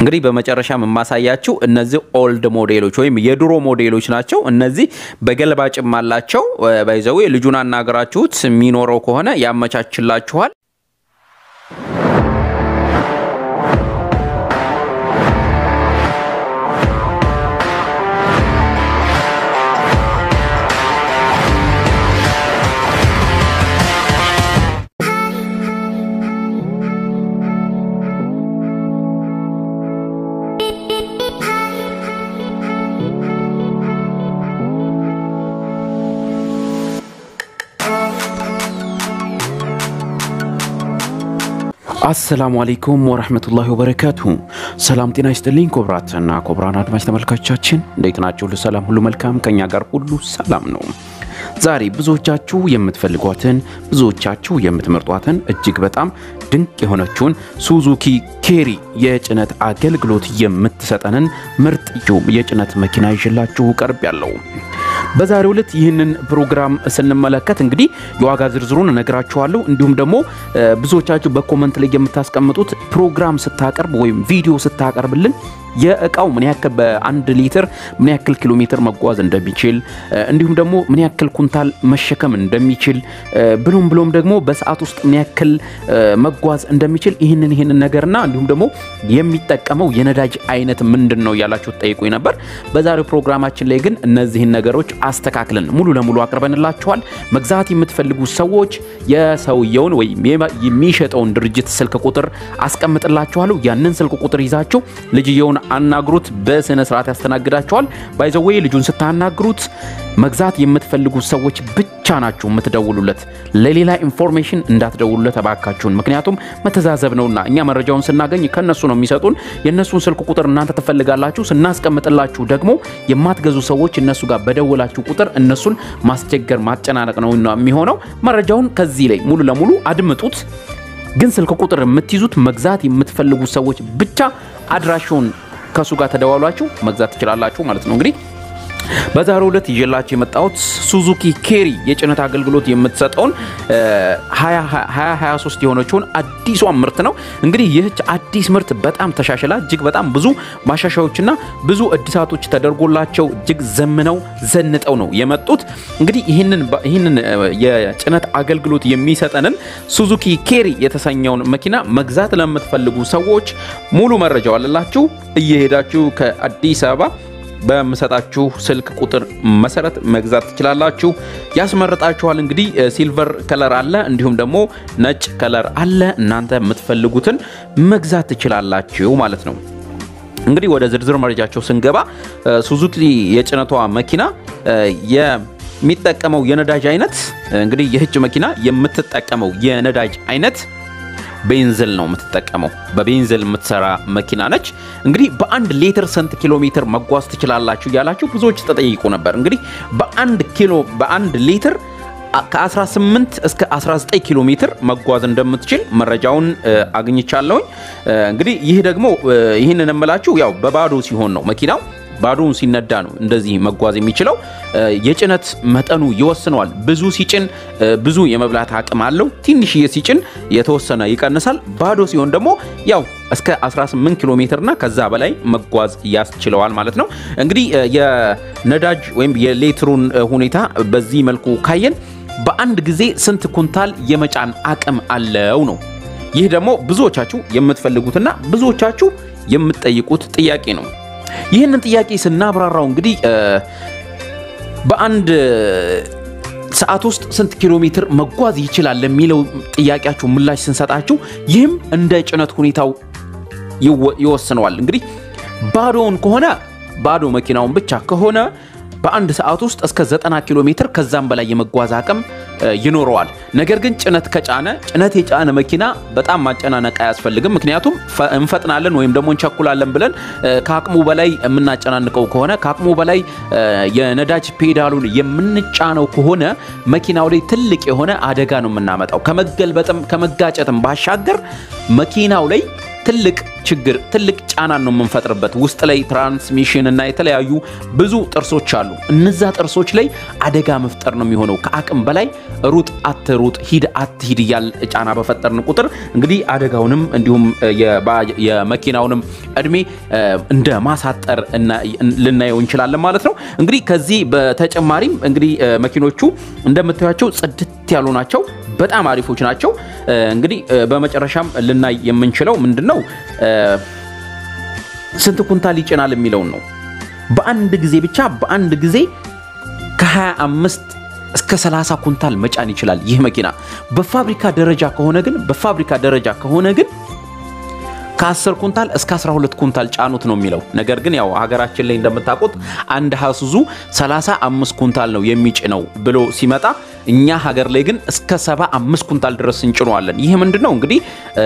እንግዲህ በመጨረሻ የማሳያችሁ እነዚህ ኦልድ ሞዴሎች ወይም የድሮ ሞዴሎች ናቸው። እነዚህ በገልባጭም አላቸው። ባይዘዌ ልጁን አናገራችሁት የሚኖረው ከሆነ ያመቻችላችኋል። አሰላሙ አለይኩም ወረህመቱላሂ ወበረካቱሁ። ሰላም ጤና ይስጥልኝ ክቡራትና ክቡራን አድማጭ ተመልካቾቻችን እንዴት ናችሁ? ሁሉ ሰላም፣ ሁሉ መልካም፣ ከኛ ጋር ሁሉ ሰላም ነው። ዛሬ ብዙዎቻችሁ የምትፈልጓትን ብዙዎቻችሁ የምትመርጧትን እጅግ በጣም ድንቅ የሆነችውን ሱዙኪ ኬሪ የጭነት አገልግሎት የምትሰጠንን ምርጥ የጭነት መኪና ይዤላችሁ ቀርብ ያለው በዛሬው ዕለት ይህንን ፕሮግራም ስንመለከት እንግዲህ የዋጋ ዝርዝሩን እነግራችኋለሁ። እንዲሁም ደግሞ ብዙዎቻችሁ በኮመንት ላይ የምታስቀምጡት ፕሮግራም ስታቀርብ ወይም ቪዲዮ ስታቀርብልን የእቃው ምን ያክል በአንድ ሊትር ምን ያክል ኪሎ ሜትር መጓዝ እንደሚችል እንዲሁም ደግሞ ምን ያክል ኩንታል መሸከም እንደሚችል ብሎም ብሎም ደግሞ በሰዓት ውስጥ ምን ያክል መጓዝ እንደሚችል ይህንን ይህንን ነገርና እንዲሁም ደግሞ የሚጠቀመው የነዳጅ አይነት ምንድን ነው እያላችሁ ጠይቁኝ ነበር። በዛሬው ፕሮግራማችን ላይ ግን እነዚህን ነገሮች አስተካክለን ሙሉ ለሙሉ አቅርበንላችኋል። መግዛት የምትፈልጉ ሰዎች የሰውየውን ወይም የሚሸጠውን ድርጅት ስልክ ቁጥር አስቀምጥላችኋለሁ። ያንን ስልክ ቁጥር ይዛችሁ ልጅየውን አናግሩት። በስነ ስርዓት ያስተናግዳችኋል። ባይዘወይ ልጁን ስታናግሩት መግዛት የምትፈልጉ ሰዎች ብቻ ናችሁ የምትደውሉለት። ለሌላ ኢንፎርሜሽን እንዳትደውሉለት እባካችሁን። ምክንያቱም መተዛዘብ ነውና እኛ መረጃውን ስናገኝ ከነሱ ነው የሚሰጡን። የእነሱን ስልክ ቁጥር እናንተ ትፈልጋላችሁ። ስናስቀምጥላችሁ ደግሞ የማትገዙ ሰዎች እነሱ ጋር በደወላችሁ ቁጥር እነሱን ማስቸገር ማጨናነቅ ነው የሚሆነው። መረጃውን ከዚህ ላይ ሙሉ ለሙሉ አድምጡት። ግን ስልክ ቁጥር የምትይዙት መግዛት የምትፈልጉ ሰዎች ብቻ አድራሻውን ከእሱ ጋር ተደዋሏችሁ መግዛት ትችላላችሁ ማለት ነው እንግዲህ በዛሬው ዕለት ይዤላችሁ የመጣሁት ሱዙኪ ኬሪ የጭነት አገልግሎት የምትሰጠውን 2023 የሆነችውን አዲሷን ምርት ነው። እንግዲህ ይህች አዲስ ምርት በጣም ተሻሽላ እጅግ በጣም ብዙ ማሻሻዮችና ብዙ እድሳቶች ተደርጎላቸው እጅግ ዘምነው ዘንጠው ነው የመጡት። እንግዲህ ይህንን የጭነት አገልግሎት የሚሰጠንን ሱዙኪ ኬሪ የተሰኘውን መኪና መግዛት ለምትፈልጉ ሰዎች ሙሉ መረጃው አለላችሁ እየሄዳችሁ ከአዲስ አበባ በምሰጣችሁ ስልክ ቁጥር መሰረት መግዛት ትችላላችሁ። ያስመረጣችኋል። እንግዲህ ሲልቨር ከለር አለ፣ እንዲሁም ደግሞ ነጭ ከለር አለ። እናንተ የምትፈልጉትን መግዛት ትችላላችሁ ማለት ነው። እንግዲህ ወደ ዝርዝር መረጃቸው ስንገባ ሱዙኪ የጭነቷ መኪና የሚጠቀመው የነዳጅ አይነት እንግዲህ ይህች መኪና የምትጠቀመው የነዳጅ አይነት ቤንዝል ነው የምትጠቀመው። በቤንዝል የምትሰራ መኪና ነች። እንግዲህ በአንድ ሊትር ስንት ኪሎ ሜትር መጓዝ ትችላላችሁ እያላችሁ ብዙዎች ተጠይቁ ነበር። እንግዲህ በአንድ ኪሎ በአንድ ሊትር ከ18 እስከ 19 ኪሎ ሜትር መጓዝ እንደምትችል መረጃውን አግኝቻለሁኝ። እንግዲህ ይህ ደግሞ ይህንን የምላችሁ ያው በባዶ ሲሆን ነው መኪናው ባዶውን ሲነዳ ነው እንደዚህ መጓዝ የሚችለው። የጭነት መጠኑ ይወስነዋል። ብዙ ሲጭን ብዙ የመብላት አቅም አለው። ትንሽዬ ሲጭን የተወሰነ ይቀንሳል። ባዶ ሲሆን ደግሞ ያው እስከ 18 ኪሎ ሜትርና ከዛ በላይ መጓዝ ያስችለዋል ማለት ነው። እንግዲህ የነዳጅ ወይም የሌትሩን ሁኔታ በዚህ መልኩ ካየን በአንድ ጊዜ ስንት ኩንታል የመጫን አቅም አለው ነው። ይህ ደግሞ ብዙዎቻችሁ የምትፈልጉትና ብዙዎቻችሁ የምትጠይቁት ጥያቄ ነው። ይህንን ጥያቄ ስናብራራው እንግዲህ በአንድ ሰዓት ውስጥ ስንት ኪሎ ሜትር መጓዝ ይችላል ለሚለው ጥያቄያችሁ ምላሽ ስንሰጣችሁ ይህም እንደ ጭነት ሁኔታው ይወስነዋል። እንግዲህ ባዶውን ከሆነ ባዶ መኪናውን ብቻ ከሆነ በአንድ ሰዓት ውስጥ እስከ 90 ኪሎ ሜትር ከዛም በላይ የመጓዝ አቅም ይኖረዋል። ነገር ግን ጭነት ከጫነ ጭነት የጫነ መኪና በጣም ማጨናነቅ አያስፈልግም። ምክንያቱም እንፈጥናለን ወይም ደግሞ እንቸኩላለን ብለን ከአቅሙ በላይ የምናጨናንቀው ከሆነ ከአቅሙ በላይ የነዳጅ ፔዳሉን የምንጫነው ከሆነ መኪናው ላይ ትልቅ የሆነ አደጋ ነው የምናመጣው። ከመገልበጥም ከመጋጨትም ባሻገር መኪናው ላይ ትልቅ ችግር ትልቅ ጫናን ነው የምንፈጥርበት። ውስጥ ላይ ትራንስሚሽን እና የተለያዩ ብዙ ጥርሶች አሉ። እነዛ ጥርሶች ላይ አደጋ መፍጠር ነው የሚሆነው። ከአቅም በላይ ሩጥ አትሩጥ፣ ሂድ አትሂድ እያል ጫና በፈጠርን ቁጥር እንግዲህ አደጋውንም እንዲሁም የመኪናውንም እድሜ እንደ ማሳጠር ልናየው እንችላለን ማለት ነው። እንግዲህ ከዚህ በተጨማሪም እንግዲህ መኪኖቹ እንደምታዩቸው ጽድት ያሉ ናቸው። በጣም አሪፎች ናቸው። እንግዲህ በመጨረሻም ልናይ የምንችለው ምንድን ነው ስንት ኩንታል ይጭናል የሚለውን ነው። በአንድ ጊዜ ብቻ በአንድ ጊዜ ከ25 እስከ 30 ኩንታል መጫን ይችላል ይህ መኪና። በፋብሪካ ደረጃ ከሆነ ግን በፋብሪካ ደረጃ ከሆነ ግን ከ10 ኩንታል እስከ 12 ኩንታል ጫኑት ነው የሚለው። ነገር ግን ያው ሀገራችን ላይ እንደምታውቁት አንድ ሀሱዙ 35 ኩንታል ነው የሚጭነው ብሎ ሲመጣ እኛ ሀገር ላይ ግን እስከ 75 ኩንታል ድረስ እንጭነዋለን። ይህ ምንድን ነው እንግዲህ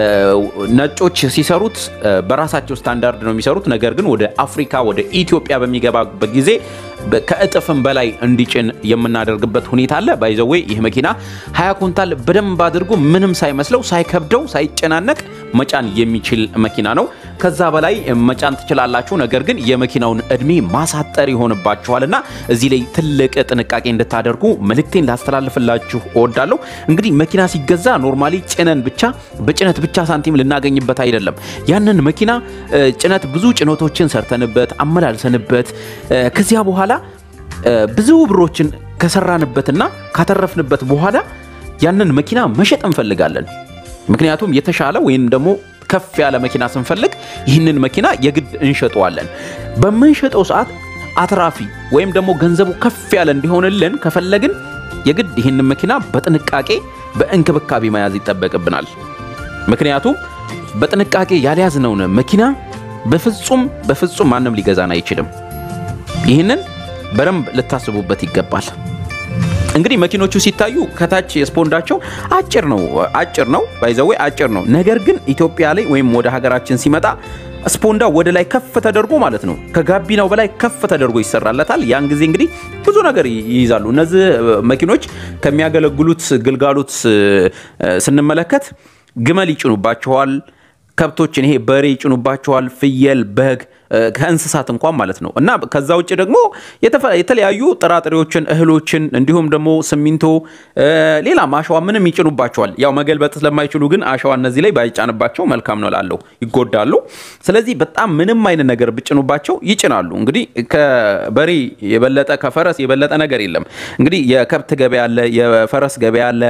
ነጮች ሲሰሩት በራሳቸው ስታንዳርድ ነው የሚሰሩት። ነገር ግን ወደ አፍሪካ ወደ ኢትዮጵያ በሚገባበት ጊዜ ከእጥፍም በላይ እንዲጭን የምናደርግበት ሁኔታ አለ። ባይዘዌ ይህ መኪና 20 ኩንታል በደንብ አድርጎ ምንም ሳይመስለው ሳይከብደው ሳይጨናነቅ መጫን የሚችል መኪና ነው። ከዛ በላይ መጫን ትችላላችሁ። ነገር ግን የመኪናውን እድሜ ማሳጠር ይሆንባችኋል እና እዚህ ላይ ትልቅ ጥንቃቄ እንድታደርጉ መልእክቴን ላስተላልፍላችሁ እወዳለሁ። እንግዲህ መኪና ሲገዛ ኖርማሊ ጭነን ብቻ በጭነት ብቻ ሳንቲም ልናገኝበት አይደለም። ያንን መኪና ጭነት ብዙ ጭነቶችን ሰርተንበት አመላልሰንበት ከዚያ በኋላ ብዙ ብሮችን ከሰራንበትና ካተረፍንበት በኋላ ያንን መኪና መሸጥ እንፈልጋለን። ምክንያቱም የተሻለ ወይም ደግሞ ከፍ ያለ መኪና ስንፈልግ ይህንን መኪና የግድ እንሸጠዋለን። በምንሸጠው ሰዓት አትራፊ ወይም ደግሞ ገንዘቡ ከፍ ያለ እንዲሆንልን ከፈለግን የግድ ይህንን መኪና በጥንቃቄ በእንክብካቤ መያዝ ይጠበቅብናል። ምክንያቱም በጥንቃቄ ያልያዝነውን መኪና በፍጹም በፍጹም ማንም ሊገዛን አይችልም። ይህንን በደንብ ልታስቡበት ይገባል። እንግዲህ መኪኖቹ ሲታዩ ከታች የስፖንዳቸው አጭር ነው አጭር ነው ባይዘዌ አጭር ነው። ነገር ግን ኢትዮጵያ ላይ ወይም ወደ ሀገራችን ሲመጣ ስፖንዳ ወደ ላይ ከፍ ተደርጎ ማለት ነው ከጋቢናው በላይ ከፍ ተደርጎ ይሰራለታል። ያን ጊዜ እንግዲህ ብዙ ነገር ይይዛሉ። እነዚህ መኪኖች ከሚያገለግሉት ግልጋሎት ስንመለከት ግመል ይጭኑባቸዋል፣ ከብቶችን ይሄ በሬ ይጭኑባቸዋል፣ ፍየል፣ በግ ከእንስሳት እንኳን ማለት ነው እና ከዛ ውጭ ደግሞ የተለያዩ ጥራጥሬዎችን፣ እህሎችን እንዲሁም ደግሞ ሲሚንቶ፣ ሌላም አሸዋ ምንም ይጭኑባቸዋል። ያው መገልበጥ ስለማይችሉ ግን አሸዋ እነዚህ ላይ ባይጫንባቸው መልካም ነው ላለው ይጎዳሉ። ስለዚህ በጣም ምንም አይነት ነገር ብጭኑባቸው ይጭናሉ። እንግዲህ ከበሬ የበለጠ ከፈረስ የበለጠ ነገር የለም። እንግዲህ የከብት ገበያ አለ፣ የፈረስ ገበያ አለ፣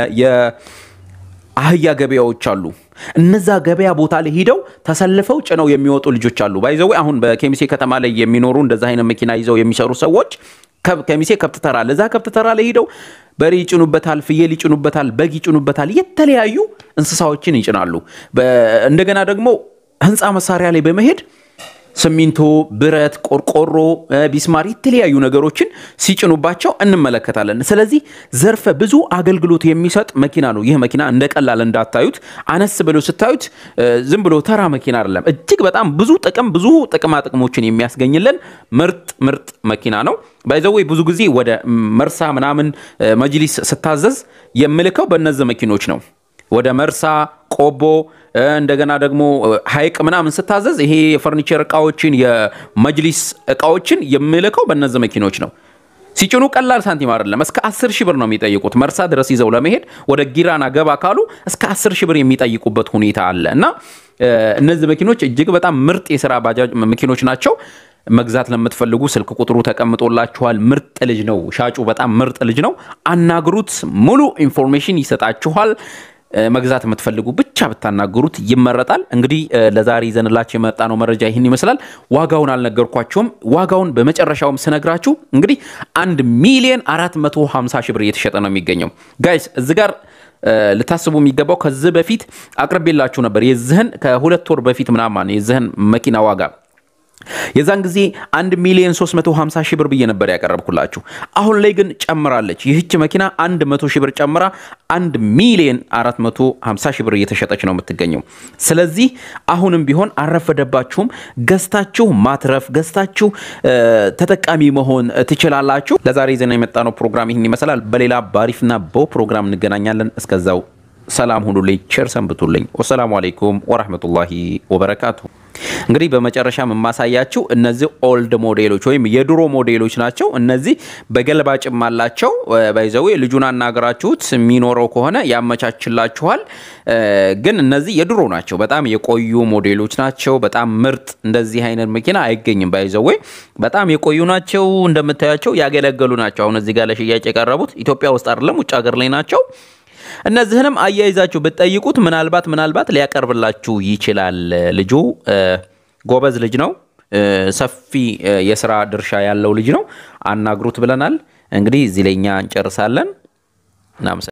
የአህያ ገበያዎች አሉ። እነዛ ገበያ ቦታ ላይ ሂደው ተሰልፈው ጭነው የሚወጡ ልጆች አሉ። ባይዘዌ አሁን በኬሚሴ ከተማ ላይ የሚኖሩ እንደዛ አይነት መኪና ይዘው የሚሰሩ ሰዎች ከሚሴ ከብት ተራ አለ። እዛ ከብት ተራ ላይ ሂደው በሬ ይጭኑበታል፣ ፍየል ይጭኑበታል፣ በግ ይጭኑበታል፣ የተለያዩ እንስሳዎችን ይጭናሉ። እንደገና ደግሞ ህንፃ መሳሪያ ላይ በመሄድ ሲሚንቶ፣ ብረት፣ ቆርቆሮ፣ ቢስማር የተለያዩ ነገሮችን ሲጭኑባቸው እንመለከታለን። ስለዚህ ዘርፈ ብዙ አገልግሎት የሚሰጥ መኪና ነው ይህ መኪና። እንደ ቀላል እንዳታዩት፣ አነስ ብሎ ስታዩት ዝም ብሎ ተራ መኪና አይደለም። እጅግ በጣም ብዙ ጥቅም ብዙ ጥቅማ ጥቅሞችን የሚያስገኝልን ምርጥ ምርጥ መኪና ነው። ባይዘዌ ብዙ ጊዜ ወደ መርሳ ምናምን መጅሊስ ስታዘዝ የምልከው በእነዚህ መኪኖች ነው። ወደ መርሳ ቆቦ እንደገና ደግሞ ሀይቅ ምናምን ስታዘዝ ይሄ የፈርኒቸር እቃዎችን የመጅሊስ እቃዎችን የምልከው በእነዚህ መኪኖች ነው። ሲጭኑ ቀላል ሳንቲም አይደለም። እስከ 10 ሺህ ብር ነው የሚጠይቁት። መርሳ ድረስ ይዘው ለመሄድ ወደ ጊራና ገባ ካሉ እስከ 10 ሺህ ብር የሚጠይቁበት ሁኔታ አለ እና እነዚህ መኪኖች እጅግ በጣም ምርጥ የስራ ባጃጅ መኪኖች ናቸው። መግዛት ለምትፈልጉ ስልክ ቁጥሩ ተቀምጦላችኋል። ምርጥ ልጅ ነው ሻጩ፣ በጣም ምርጥ ልጅ ነው። አናግሩት፣ ሙሉ ኢንፎርሜሽን ይሰጣችኋል። መግዛት የምትፈልጉ ብቻ ብታናገሩት ይመረጣል። እንግዲህ ለዛሬ ይዘንላችሁ የመጣ ነው መረጃ ይህን ይመስላል። ዋጋውን አልነገርኳቸውም። ዋጋውን በመጨረሻውም ስነግራችሁ እንግዲህ አንድ ሚሊዮን 450 ሺህ ብር እየተሸጠ ነው የሚገኘው ጋይስ እዚ ጋር ልታስቡ የሚገባው ከዚህ በፊት አቅርቤላችሁ ነበር። የዚህን ከሁለት ወር በፊት ምናምን የዚህን መኪና ዋጋ የዛን ጊዜ 1 ሚሊዮን 350 ሺህ ብር ብዬ ነበር ያቀረብኩላችሁ። አሁን ላይ ግን ጨምራለች። ይህች መኪና 100 ሺህ ብር ጨምራ 1 ሚሊዮን 450 ሺህ ብር እየተሸጠች ነው የምትገኘው። ስለዚህ አሁንም ቢሆን አረፈደባችሁም፣ ገዝታችሁ ማትረፍ ገዝታችሁ ተጠቃሚ መሆን ትችላላችሁ። ለዛሬ ዜና የመጣ ነው ፕሮግራም ይህን ይመስላል። በሌላ ባሪፍና በው ፕሮግራም እንገናኛለን። እስከዛው ሰላም ሁኑልኝ፣ ቸር ሰንብቱልኝ። ወሰላሙ አሌይኩም ወራህመቱላሂ ወበረካቱ። እንግዲህ በመጨረሻም የማሳያችሁ እነዚህ ኦልድ ሞዴሎች ወይም የድሮ ሞዴሎች ናቸው። እነዚህ በገልባጭም አላቸው። ባይዘዌ ልጁን አናገራችሁት የሚኖረው ከሆነ ያመቻችላችኋል። ግን እነዚህ የድሮ ናቸው። በጣም የቆዩ ሞዴሎች ናቸው። በጣም ምርጥ እንደዚህ አይነት መኪና አይገኝም። ባይዘዌ በጣም የቆዩ ናቸው። እንደምታያቸው ያገለገሉ ናቸው። አሁን እዚህ ጋር ለሽያጭ የቀረቡት ኢትዮጵያ ውስጥ አይደለም፣ ውጭ ሀገር ላይ ናቸው። እነዚህንም አያይዛችሁ ብትጠይቁት ምናልባት ምናልባት ሊያቀርብላችሁ ይችላል። ልጁ ጎበዝ ልጅ ነው። ሰፊ የስራ ድርሻ ያለው ልጅ ነው። አናግሩት ብለናል። እንግዲህ እዚህ ላይ እኛ እንጨርሳለን።